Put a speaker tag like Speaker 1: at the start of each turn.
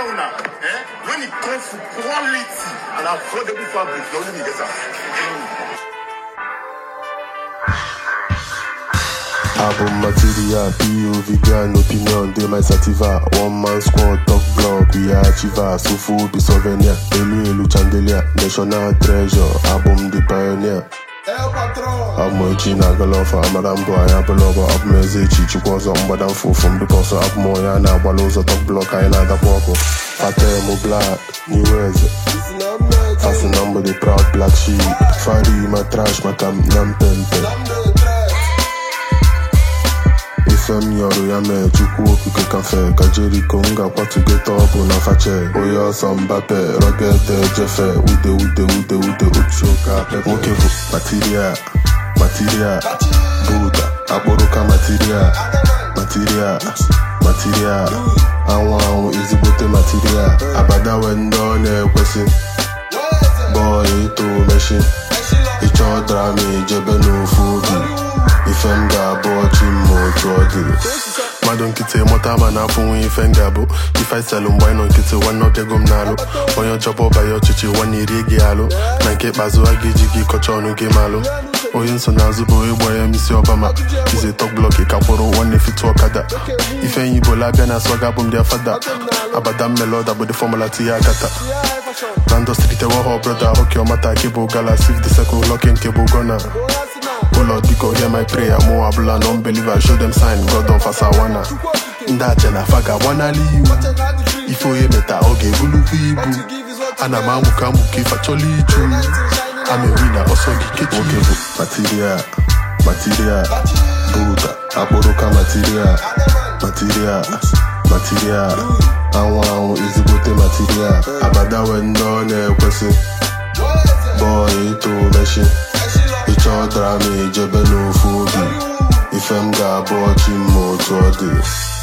Speaker 1: una eh when e come to quality and affordable fabric na only me get am.
Speaker 2: Album material, POV gan opinion, dey my sativa. One man squad, talk blog, we are achiever. Sufu be souvenir, elu elu chandelier, national treasure. Album the pioneer. Abụ echi na-agala ọfa amara mbụ anyị abụla ọbụ abụ m eze echi chukwu ọzọ mgbada mfufu m dịka ọsọ abụ m onye a na-agbala ụzọ top blọk anyị na-adakwa ọkụ fatem blak n'ihu eze fasị na mgbede proud black sheep fari ma trash maka m na mpempe ife m yọrọ ya mee chukwu okike kafe ka jeriko m ga-akwatu geta ọbụ na fache onye ọsọ mbape rọgete jefe ude ude ude ude ochuka pepe nwoke bụ material material buda akpụrụka material material material anwụ anwụ ezigbote material abadawe ndị ọ na-ekwesị bọọlụ ito meshin ịchọ drama ijebe n'ofu obi ife m ga-abụ ọchị mma otu ọ dị mmadụ nkịtị mụta ma na-afụnwu ife m ga-abụ ife selụ mgbe anyị nọ nkịtị nwanne ọbịago m n'alụ onye ọjọbọ ọbanye ọchịchị nwanne iri gị alụ na nke ikpeazụ a ga-eji gị kọcha ọnụ gị malụ onye nsonaazụ bụ ịgba ya misi ọbama ize tok blọk ka kwụrụ nwanne fitu ọkada ife enyi bụ labịa na swaga bụ ndị afada abada mmelọda bụ dị fọmụla tinye akata na ndọstrị tewa ha brọda oke ọmata nke bụ gala sif the circle lọki nke bụ gọna ụlọ biko hear my prayer mụ abụla non believer show them sign god of asawana ndị aja na afa ga-agbanali iwu ife onye meta ọ ga-ebulukwa ibu ana m amụka amụka ife achọla iju amewi na ọsọ gị kechi nwoke bụ material material buda akpụrụka material material material anwụ anwụ ezigbote material abadawe ndị ọ na-ekwesị bọọlụ ito meshin ịchọ drama ijebe n'ofu obi ife m ga-abụ ọchị mma otu ọ dị